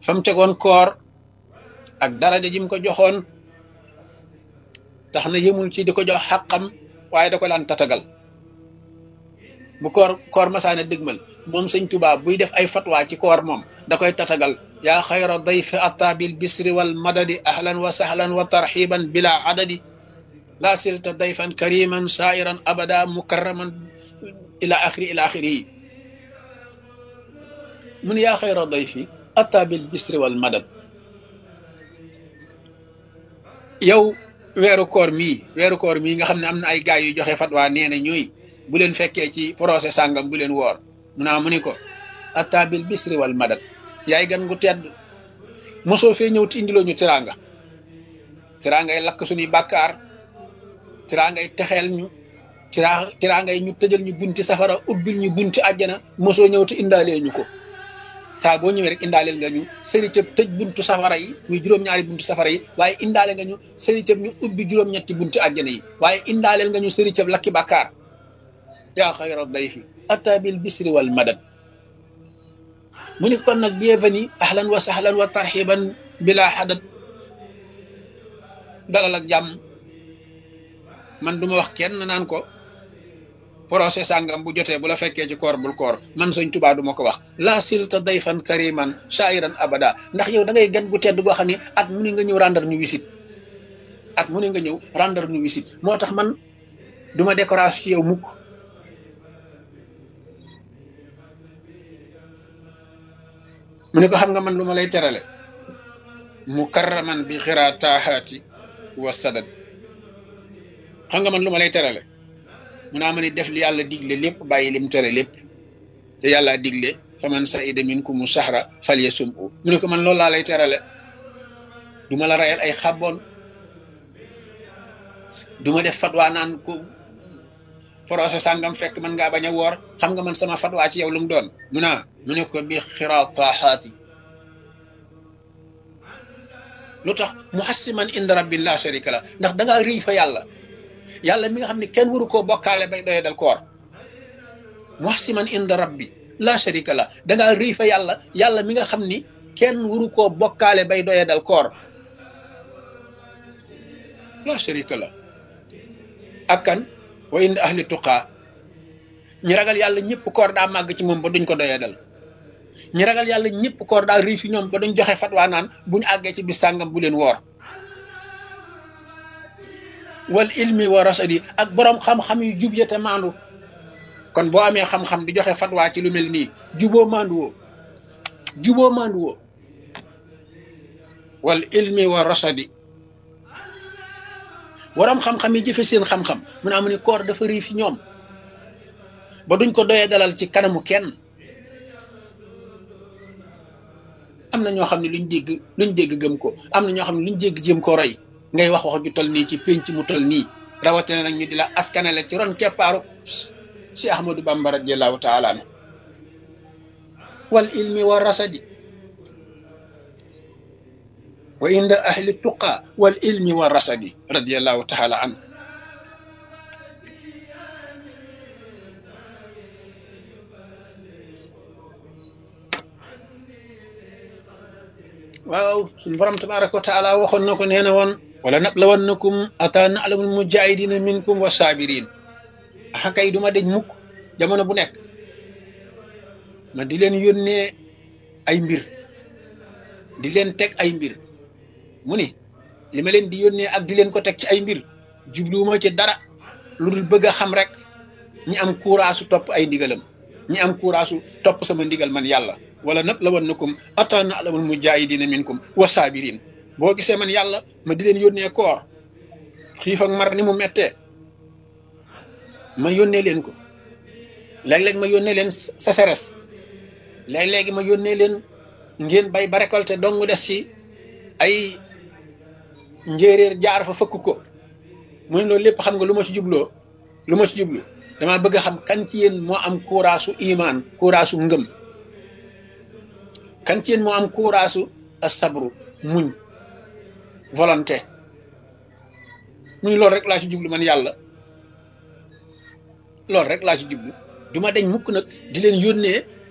fa mu tegoon koor ak daraja ji mu ko joxoon tax na yëmul ci di ko jox xàqam waaye da ko daan tatagal bu koor koor masaana dëgmal moom sëñ Tuubaa buy def ay fatwa ci koor moom da koy tatagal yaa xayra dayfi atta bil bisri wal madadi ahlan wa sahlan wa tarxiban bila adadi laa silta dayfan kariman sairan abada mukarraman ila axiri ila axiri yi mun yaa xayra dayfi atta bil bisri wal madad yow weeru koor mii weeru koor mii nga xam ne am na ay gaay yu joxe fatwa nee na ñooy bu leen fekkee ci procès sàngam bu leen woor mu naa mu ni ko atta bil bisri wal madad yaay gan gu tedd mosoo fee ñëw ti indiloo ñu tiraanga tiraangay lakk suñuy bàkkaar tiraangay texeel ñu tiraa tiraangay ñu tëjal ñu bunti safara ubbil ñu bunti àjjana mosoo ñëw te indaalee ñu ko saa boo ñëwee rek indaaleel nga ñu sëri cëb tëj buntu safara yi muy juróom-ñaari buntu safara yi waaye indaale nga ñu sëri cëb ñu ubbi juróom-ñetti buntu àjjana yi waaye indaaleel nga ñu sëri cëb lakki bàkkaar yaa xayra dayfi atta bil bisri wal madad mu ni kon nag bienvenue ahlan wa sahlan wa tarxiban bila xadad dalal ak jàmm man duma wax kenn naan ko procès sàngam bu jotee bu la fekkee ci koor bul koor man Sëñ Tuubaa duma ko wax la silta dayfan kariman shairan abada ndax yow da ngay gan gu tedd goo xam ne at mu ne nga ñëw rendre ñu wisit at mu ne nga ñëw rendre ñu wisit moo tax man duma décoration ci yow mukk mu ne ko xam nga man lu ma lay terale mukarraman bi xiraa taaxaati wa sadad xam nga man lu ma lay terale mu naa ma ni def li yàlla digle lépp bàyyi lim tere lépp te yàlla digle fa man saida minkumu sahra falyasum u mu ne ko man loolu laa lay terale du ma la rayal ay xàbboon du ma def fatwaa naan ko procès sàngam fekk man ngaa bañ a woor xam nga man sama fatwaa ci yow lu mu doon mu naa mu ne ko bi xiraa taaxaati lu tax muhassiman inda rabbi la sharika la ndax da ngaa riy fa yàlla yàlla mi nga xam ne kenn waru koo bokkaale bay doye dal koor muhassiman inda rabbi la sharika la da ngaa riy fa yàlla yàlla mi nga xam ni kenn waru koo bokkaale bay doye dal koor la sharika la ak kan wa inda ahli tuqaa ñi ragal yàlla ñëpp koor daa màgg ci moom ba duñ ko doyee dal ñi ragal yàlla ñëpp koor daa rii fi ñoom ba duñ joxe fatwaa naan buñu àggee ci bis sàngam bu leen woor wal ilmi wa rasadi ak boroom xam-xam yu jub ya te maandu kon boo amee xam-xam di joxe fatwaa ci lu mel nii juboo maandu woo juboo maandu woo wal ilmi wa rasadi waram xam-xam yi jëfe seen xam-xam mu ne amu ni koor dafa rii fi ñoom ba duñ ko doyee dalal ci kanamu kenn am na ñoo xam ne luñ dégg luñ dégg gëm ko am na ñoo xam ne luñ dégg jëm ko roy ngay wax wax ju tol nii ci pénc mu tol nii rawatina nag ñu di la askanale ci ron keppaaru si Ahmadou Bamba radiallahu taala anu wal ilmi wa rasadi wa inda ahli tuqa wal ilmi wa rasadi radiallahu taala anhu waaw suñu borom tabaraka wa taala waxoon na ko nee na woon wala nablawannakum ata na'lamul mujahidina minkum wa sabirin axa kay duma deñ mukk jamono bu nekk ma di leen yónnee ay mbir di leen teg ay mbir mu ni li ma leen di yónnee ak di leen ko teg ci ay mbir jubluwuma ci dara lu dul bëgg a xam rek ñi am kuuraasu topp ay ndigalam ñi am kuuraasu topp sama ndigal man yàlla wala nag la wan nakum ata na'lamul mujahidina minkum wa sabirin boo gisee man yàlla ma di leen yónnee koor xiif ak mar ni mu mettee ma yónnee leen ko léeg-léeg ma yónnee leen sécheresse léeg-léegi ma yónnee leen ngeen bay ba récolté dong des ci ay njéeréer jaar fa fëkk ko mu ne loolu lépp xam nga lu ma ci jubloo lu ma ci jublu dama bëgg a xam kan ci yéen moo am kuuraasu imaan kuuraasu ngëm kan ci yéen moo am kuuraasu asabru muñ volonté muñ loolu rek laa ci jublu man yàlla loolu rek laa ci jublu du ma deñ mukk nag di leen yónnee